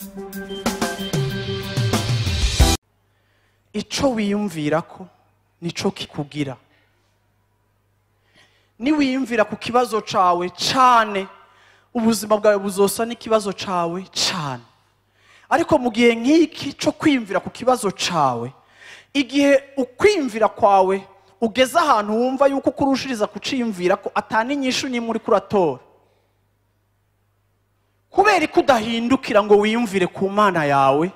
ico wiyumvira ko nico kikugira niwiyumvira ku kibazo cawe cane ubuzima bwawe buzosa n'ikibazo cawe cane ariko mu gihe nk'iki cyo kwiyumvira ku kibazo cawe igihe ukwiyumvira kwawe ugeze ahantu wumva yuko ukurushiriza kuciyumvira ko atana inyishu n'imwe uri kuratora kubera ko udahindukira ngo wiyumvire ku mana yawe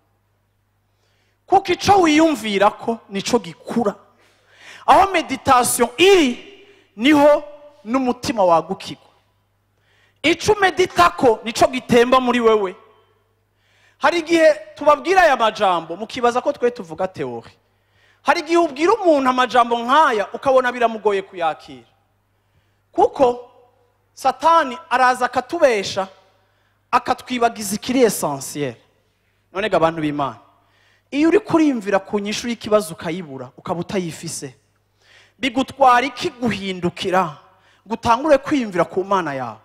kuko icyo wiyumvira ko nicyo gikura aho meditasiyo iri niho n'umutima wagukirwa icyo umedita ko nicyo gitemba muri wewe hari igihe tubabwira aya majambo mukibaza ko twe tuvuga teori hari igihe ubwira umuntu amajambo nk'aya ukabona biramugoye kuyakira kuko satani araza akatubesha akatwibagiza ikiri esansiyeri none ga abantu b'imana iyo uri kuriyumvira ku nyishu y'ikibazo ukayibura ukaba utayifise bigutwara iki guhindukira ngo utangure kwiyumvira ku mana yawe